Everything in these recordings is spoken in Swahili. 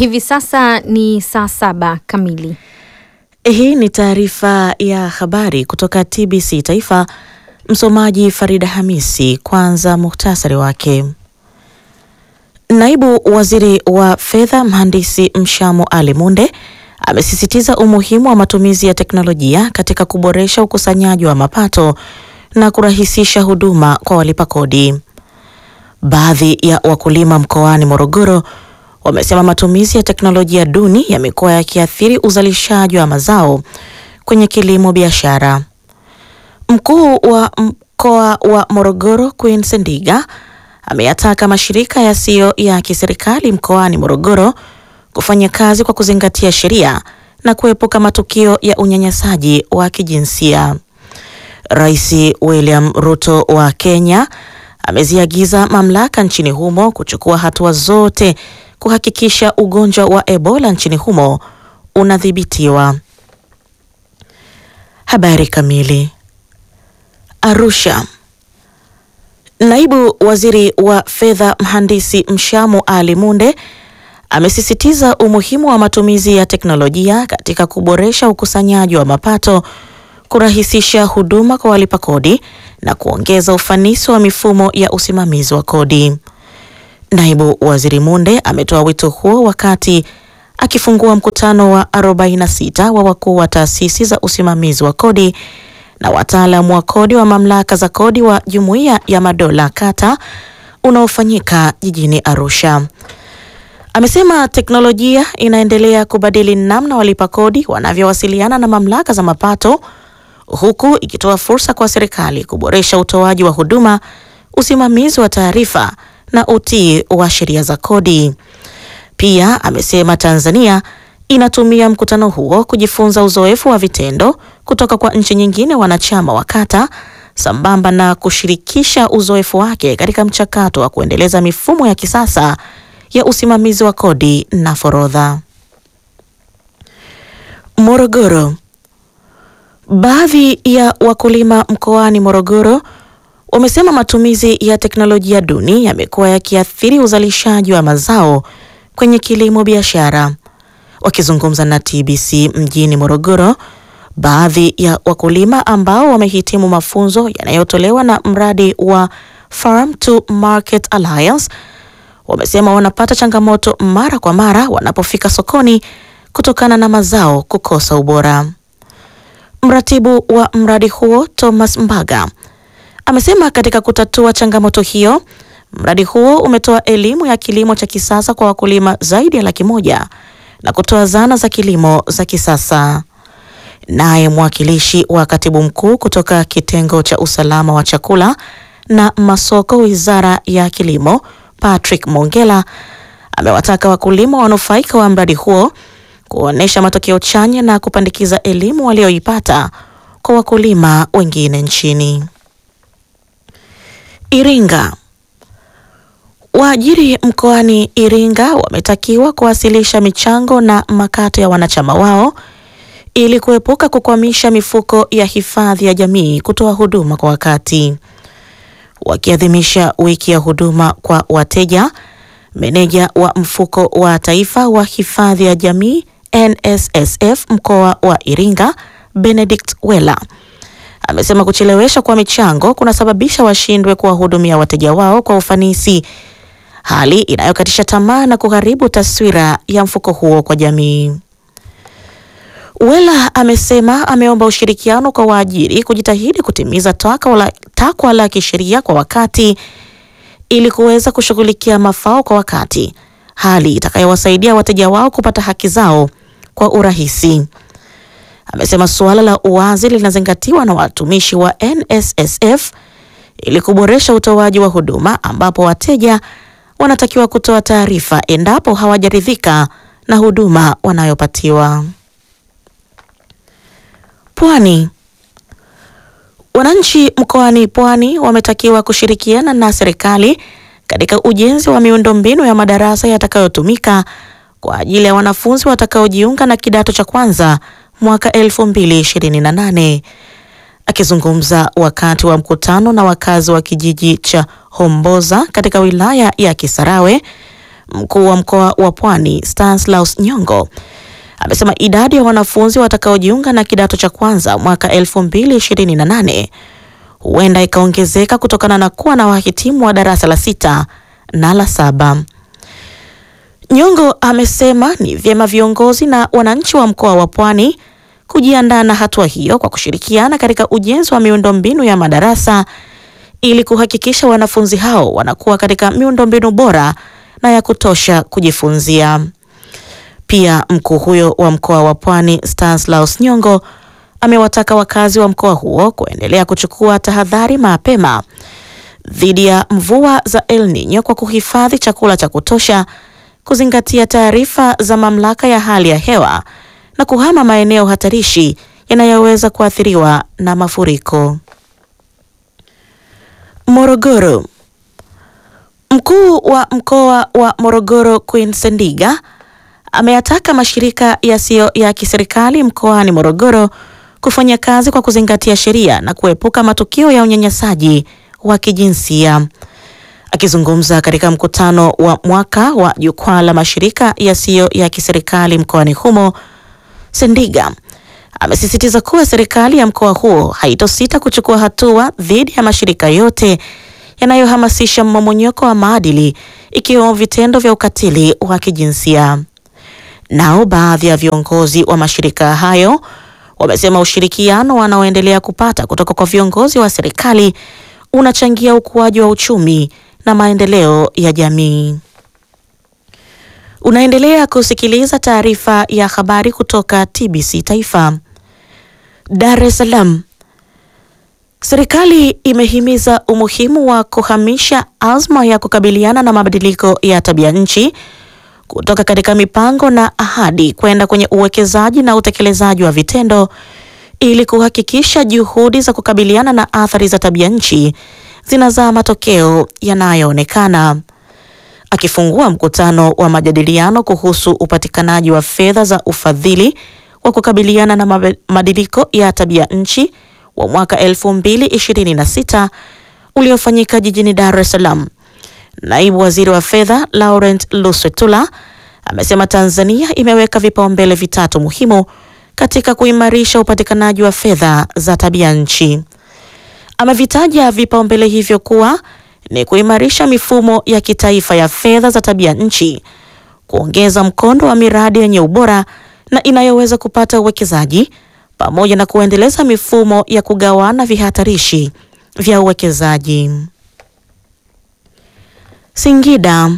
Hivi sasa ni saa saba kamili. Hii ni taarifa ya habari kutoka TBC Taifa. Msomaji Farida Hamisi. Kwanza muhtasari wake. Naibu Waziri wa Fedha Mhandisi Mshamo Ali Munde amesisitiza umuhimu wa matumizi ya teknolojia katika kuboresha ukusanyaji wa mapato na kurahisisha huduma kwa walipa kodi. Baadhi ya wakulima mkoani Morogoro wamesema matumizi ya teknolojia duni yamekuwa yakiathiri uzalishaji wa mazao kwenye kilimo biashara. Mkuu wa mkoa wa Morogoro Queen Sendiga ameyataka mashirika yasiyo ya kiserikali mkoani Morogoro kufanya kazi kwa kuzingatia sheria na kuepuka matukio ya unyanyasaji wa kijinsia. Rais William Ruto wa Kenya ameziagiza mamlaka nchini humo kuchukua hatua zote kuhakikisha ugonjwa wa Ebola nchini humo unadhibitiwa. Habari kamili. Arusha. Naibu Waziri wa Fedha Mhandisi Mshamo Ali Munde amesisitiza umuhimu wa matumizi ya teknolojia katika kuboresha ukusanyaji wa mapato, kurahisisha huduma kwa walipa kodi na kuongeza ufanisi wa mifumo ya usimamizi wa kodi. Naibu Waziri Munde ametoa wito huo wakati akifungua mkutano wa 46 wa wakuu wa taasisi za usimamizi wa kodi na wataalamu wa kodi wa mamlaka za kodi wa Jumuiya ya Madola Kata unaofanyika jijini Arusha. Amesema teknolojia inaendelea kubadili namna walipa kodi wanavyowasiliana na mamlaka za mapato huku ikitoa fursa kwa serikali kuboresha utoaji wa huduma, usimamizi wa taarifa na utii wa sheria za kodi. Pia amesema Tanzania inatumia mkutano huo kujifunza uzoefu wa vitendo kutoka kwa nchi nyingine wanachama wa Kata sambamba na kushirikisha uzoefu wake katika mchakato wa kuendeleza mifumo ya kisasa ya usimamizi wa kodi na forodha. Morogoro. Baadhi ya wakulima mkoani Morogoro wamesema matumizi ya teknolojia duni yamekuwa yakiathiri uzalishaji wa mazao kwenye kilimo biashara. Wakizungumza na TBC mjini Morogoro, baadhi ya wakulima ambao wamehitimu mafunzo yanayotolewa na mradi wa Farm to Market Alliance wamesema wanapata changamoto mara kwa mara wanapofika sokoni kutokana na mazao kukosa ubora. Mratibu wa mradi huo Thomas Mbaga amesema katika kutatua changamoto hiyo, mradi huo umetoa elimu ya kilimo cha kisasa kwa wakulima zaidi ya laki moja na kutoa zana za kilimo za kisasa. Naye mwakilishi wa katibu mkuu kutoka kitengo cha usalama wa chakula na masoko, Wizara ya Kilimo, Patrick Mongela amewataka wakulima wanufaika wa mradi huo kuonesha matokeo chanya na kupandikiza elimu walioipata kwa wakulima wengine nchini. Iringa. Waajiri mkoani Iringa wametakiwa kuwasilisha michango na makato ya wanachama wao ili kuepuka kukwamisha mifuko ya hifadhi ya jamii kutoa huduma kwa wakati. Wakiadhimisha wiki ya huduma kwa wateja, meneja wa mfuko wa taifa wa hifadhi ya jamii NSSF mkoa wa Iringa, Benedict Wela amesema kuchelewesha kwa michango kunasababisha washindwe kuwahudumia wateja wao kwa ufanisi, hali inayokatisha tamaa na kuharibu taswira ya mfuko huo kwa jamii. Wela amesema ameomba ushirikiano kwa waajiri kujitahidi kutimiza takwa la kisheria kwa wakati ili kuweza kushughulikia mafao kwa wakati, hali itakayowasaidia wateja wao kupata haki zao kwa urahisi. Amesema suala la uwazi linazingatiwa na watumishi wa NSSF ili kuboresha utoaji wa huduma ambapo wateja wanatakiwa kutoa taarifa endapo hawajaridhika na huduma wanayopatiwa. Pwani. Wananchi mkoani Pwani wametakiwa kushirikiana na serikali katika ujenzi wa miundombinu ya madarasa yatakayotumika kwa ajili ya wanafunzi watakaojiunga na kidato cha kwanza mwaka 2028. Akizungumza wakati wa mkutano na wakazi wa kijiji cha Homboza katika wilaya ya Kisarawe, mkuu wa mkoa wa Pwani Stanislaus Nyongo amesema idadi ya wanafunzi watakaojiunga na kidato cha kwanza mwaka 2028 huenda ikaongezeka kutokana na kuwa na wahitimu wa darasa la sita na la saba. Nyongo amesema ni vyema viongozi na wananchi wa mkoa wa Pwani kujiandaa na hatua hiyo kwa kushirikiana katika ujenzi wa miundombinu ya madarasa ili kuhakikisha wanafunzi hao wanakuwa katika miundombinu bora na ya kutosha kujifunzia. Pia mkuu huyo wa mkoa wa Pwani Stanislaus Nyongo amewataka wakazi wa mkoa huo kuendelea kuchukua tahadhari mapema dhidi ya mvua za El Nino kwa kuhifadhi chakula cha kutosha, kuzingatia taarifa za mamlaka ya hali ya hewa na kuhama maeneo hatarishi yanayoweza kuathiriwa na mafuriko. Morogoro. Mkuu wa mkoa wa Morogoro Queen Sendiga ameyataka mashirika yasiyo ya kiserikali mkoani Morogoro kufanya kazi kwa kuzingatia sheria na kuepuka matukio ya unyanyasaji wa kijinsia. Akizungumza katika mkutano wa mwaka wa jukwaa la mashirika yasiyo ya kiserikali mkoani humo, Sendiga amesisitiza kuwa serikali ya mkoa huo haitosita kuchukua hatua dhidi ya mashirika yote yanayohamasisha mmomonyoko wa maadili ikiwemo vitendo vya ukatili wa kijinsia. Nao baadhi ya viongozi wa mashirika hayo wamesema ushirikiano wanaoendelea kupata kutoka kwa viongozi wa serikali unachangia ukuaji wa uchumi na maendeleo ya jamii. Unaendelea kusikiliza taarifa ya habari kutoka TBC Taifa. Dar es Salaam. Serikali imehimiza umuhimu wa kuhamisha azma ya kukabiliana na mabadiliko ya tabia nchi kutoka katika mipango na ahadi kwenda kwenye uwekezaji na utekelezaji wa vitendo ili kuhakikisha juhudi za kukabiliana na athari za tabia nchi zinazaa matokeo yanayoonekana. Akifungua mkutano wa majadiliano kuhusu upatikanaji wa fedha za ufadhili wa kukabiliana na mabadiliko ya tabia nchi wa mwaka 2026 uliofanyika jijini Dar es Salaam, naibu waziri wa fedha Laurent Luswetula amesema Tanzania imeweka vipaumbele vitatu muhimu katika kuimarisha upatikanaji wa fedha za tabia nchi. Amevitaja vipaumbele hivyo kuwa ni kuimarisha mifumo ya kitaifa ya fedha za tabia nchi, kuongeza mkondo wa miradi yenye ubora na inayoweza kupata uwekezaji pamoja na kuendeleza mifumo ya kugawana vihatarishi vya uwekezaji. Singida.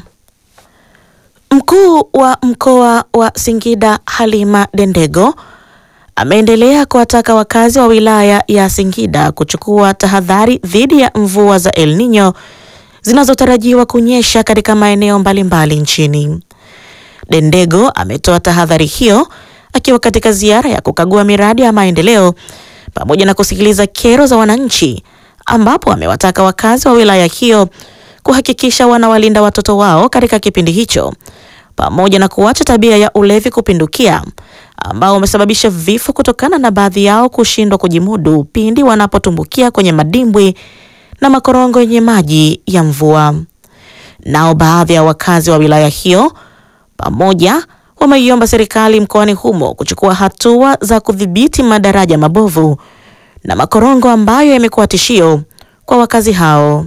Mkuu wa mkoa wa Singida Halima Dendego ameendelea kuwataka wakazi wa wilaya ya Singida kuchukua tahadhari dhidi ya mvua za El Nino zinazotarajiwa kunyesha katika maeneo mbalimbali nchini. Dendego ametoa tahadhari hiyo akiwa katika ziara ya kukagua miradi ya maendeleo pamoja na kusikiliza kero za wananchi, ambapo amewataka wakazi wa wilaya hiyo kuhakikisha wanawalinda watoto wao katika kipindi hicho pamoja na kuacha tabia ya ulevi kupindukia ambao umesababisha vifo kutokana na baadhi yao kushindwa kujimudu pindi wanapotumbukia kwenye madimbwi na makorongo yenye maji ya mvua. Nao baadhi ya wakazi wa wilaya hiyo pamoja wameiomba serikali mkoani humo kuchukua hatua za kudhibiti madaraja mabovu na makorongo ambayo yamekuwa tishio kwa wakazi hao.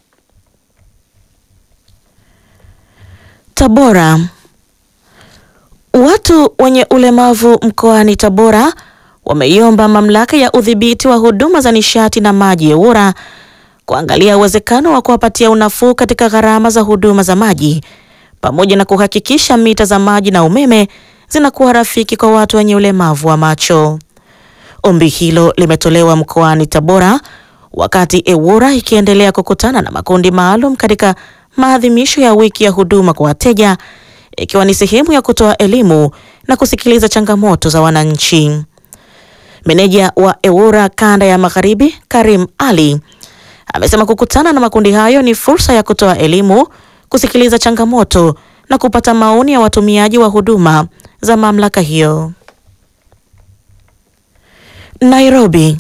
Tabora. Watu wenye ulemavu mkoani Tabora wameiomba mamlaka ya udhibiti wa huduma za nishati na maji EWURA kuangalia uwezekano wa kuwapatia unafuu katika gharama za huduma za maji pamoja na kuhakikisha mita za maji na umeme zinakuwa rafiki kwa watu wenye ulemavu wa macho. Ombi hilo limetolewa mkoani Tabora wakati EWURA ikiendelea kukutana na makundi maalum katika maadhimisho ya wiki ya huduma kwa wateja ikiwa ni sehemu ya kutoa elimu na kusikiliza changamoto za wananchi. Meneja wa EWURA kanda ya Magharibi, Karim Ali, amesema kukutana na makundi hayo ni fursa ya kutoa elimu, kusikiliza changamoto na kupata maoni ya watumiaji wa huduma za mamlaka hiyo. Nairobi.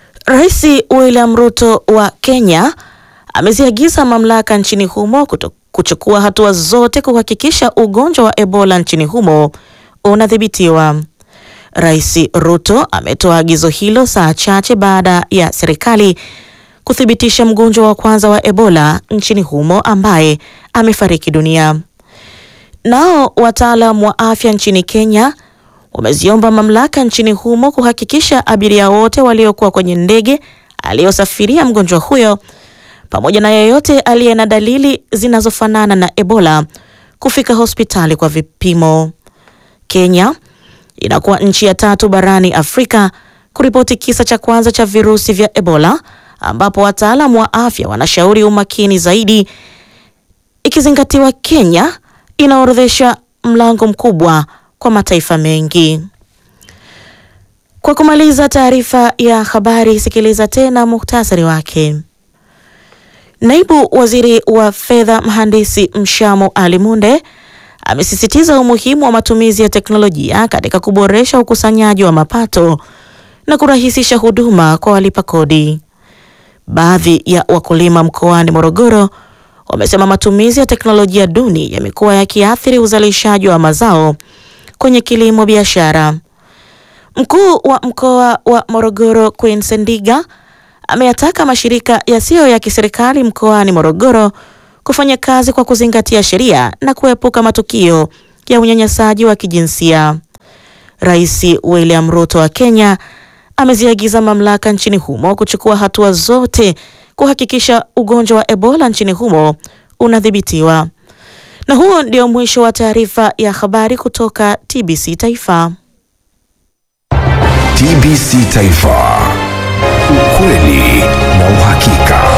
Rais William Ruto wa Kenya ameziagiza mamlaka nchini humo kuto kuchukua hatua zote kuhakikisha ugonjwa wa Ebola nchini humo unadhibitiwa. Rais Ruto ametoa agizo hilo saa chache baada ya serikali kuthibitisha mgonjwa wa kwanza wa Ebola nchini humo ambaye amefariki dunia. Nao wataalam wa afya nchini Kenya wameziomba mamlaka nchini humo kuhakikisha abiria wote waliokuwa kwenye ndege aliyosafiria mgonjwa huyo pamoja na yeyote aliye na dalili zinazofanana na Ebola kufika hospitali kwa vipimo. Kenya inakuwa nchi ya tatu barani Afrika kuripoti kisa cha kwanza cha virusi vya Ebola ambapo wataalamu wa afya wanashauri umakini zaidi ikizingatiwa Kenya inaorodhesha mlango mkubwa kwa mataifa mengi. Kwa kumaliza taarifa ya habari, sikiliza tena muhtasari wake. Naibu Waziri wa Fedha Mhandisi Mshamo Ali Munde amesisitiza umuhimu wa matumizi ya teknolojia katika kuboresha ukusanyaji wa mapato na kurahisisha huduma kwa walipa kodi. Baadhi ya wakulima mkoani Morogoro wamesema matumizi ya teknolojia duni yamekuwa yakiathiri uzalishaji wa mazao kwenye kilimo biashara. Mkuu wa mkoa wa Morogoro Queen Sendiga ameyataka mashirika yasiyo ya kiserikali mkoani Morogoro kufanya kazi kwa kuzingatia sheria na kuepuka matukio ya unyanyasaji wa kijinsia. Rais William Ruto wa Kenya ameziagiza mamlaka nchini humo kuchukua hatua zote kuhakikisha ugonjwa wa Ebola nchini humo unadhibitiwa. Na huo ndio mwisho wa taarifa ya habari kutoka TBC Taifa. TBC Taifa, ukweli na uhakika.